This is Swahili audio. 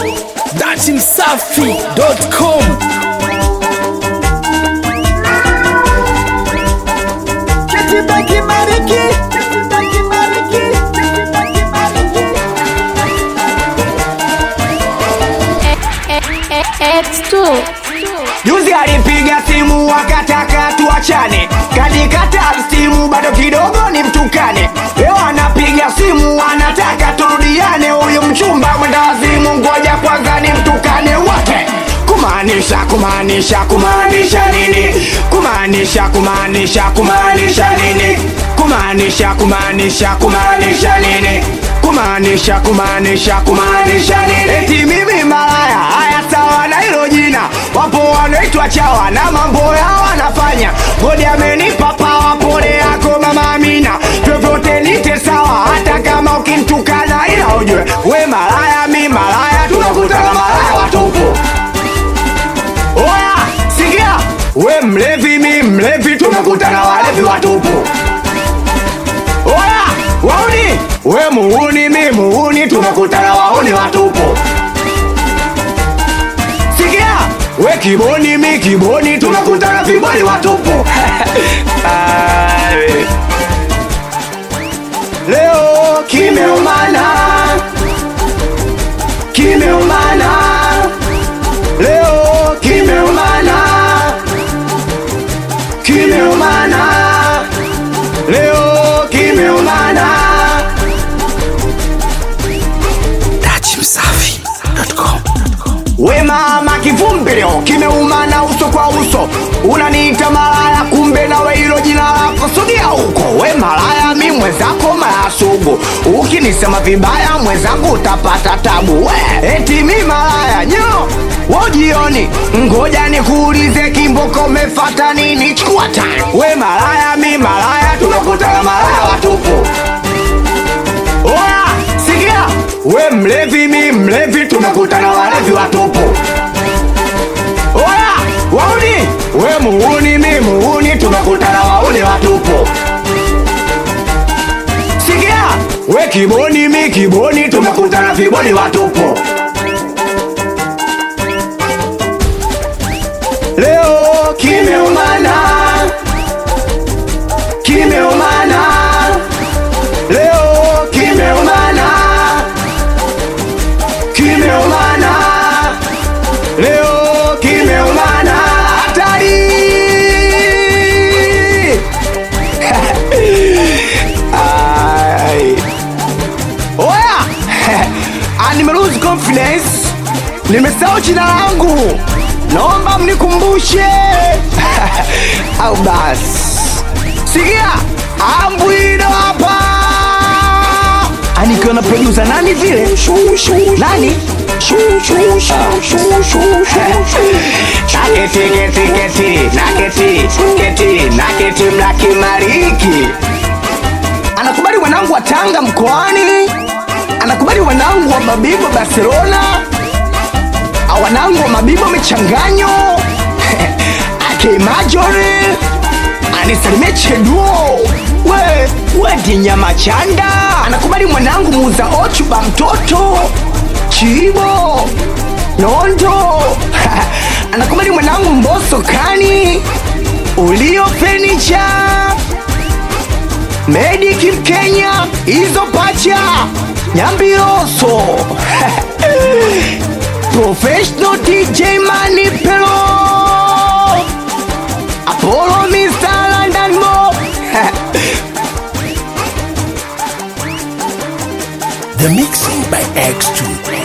datimsafi.com Kitiba kibariki, kitiba kibariki, kitiba kibariki. X2 Juzi alipiga simu wakataka tuachane, kanikata simu bado kidogo ni mtukane. Leo anapiga simu anataka turudiane, huyu mchumba mwenda wazimu, ngoja kwanza ni mtukane wote. Kumaanisha, kumaanisha, kumaanisha nini? Kumaanisha, kumaanisha, kumaanisha nini? Kumaanisha, kumaanisha, kumaanisha nini? Kumaanisha, kumaanisha, kumaanisha nini? Eti mimi malaya, haya sawa na hilo jina. Wapo wanaitwa chawa na mambo yao wanafanya. Godi amenipa pawa, pole yako mama Amina, vyovyote nite sawa, hata kama ukinitukana, ila ujue we malaya, mi malaya, tunakutana malaya watupu. Oya, sikia, we mlevi, mi mlevi, tunakutana walevi watupu. Oya, wauni, we muuni, mi muuni, tunakutana wauni watupu. Sikia, we kiboni, mi kiboni, tunakutana viboni watupu. Ai. Leo kimeumana, kimeumana, leo kimeumana, kimeumana, leo kimeumana. datimsafi.com We mama kivumbi leo kimeumana uso kwa uso, unaniita malaya, kumbe nawe hilo jina lako sogea huko. We malaya, mi mwenzako malaya sugu, ukinisema vibaya mwenzangu utapata tabu. We eti mi malaya nyo wojioni, ngoja nikuulize kimboko, umefata nini? Chukua time. We malaya, mi malaya, tunakutana malaya watupu. Oya, sikia, we mlevi, mi mlevi, tumekutana walevi watupu. Oya, wauni, we muuni, mi muuni, tumekutana wauni watupu. Sikia, we kiboni, mi kiboni, tumekutana viboni watupu. Leo kimeumana, kimeumana leo kimeumana, kimeumana, leo kimeumana, hatari! Ai. Oya, Ah, nimelose confidence, nimesahau jina langu, naomba mnikumbushe au basi sikia ambwino hapa anikiwa na produsa nani vile nani naketi keti keti naketi keti naketi mlakimariki anakubali wanangu wa tanga mkoani anakubali wanangu wa mabibo barcelona Ah, wanangu wa mabibo michanganyo akimajori anisalimie cheduo we we dinyama chanda anakubali mwanangu muuza ochuba mtoto chibo nondo anakubali mwanangu mboso kani ulio fenicha mediki mkenya hizo pacha nyambiroso professional dj manipelo Apollo Mr. London Mob The mixing by X2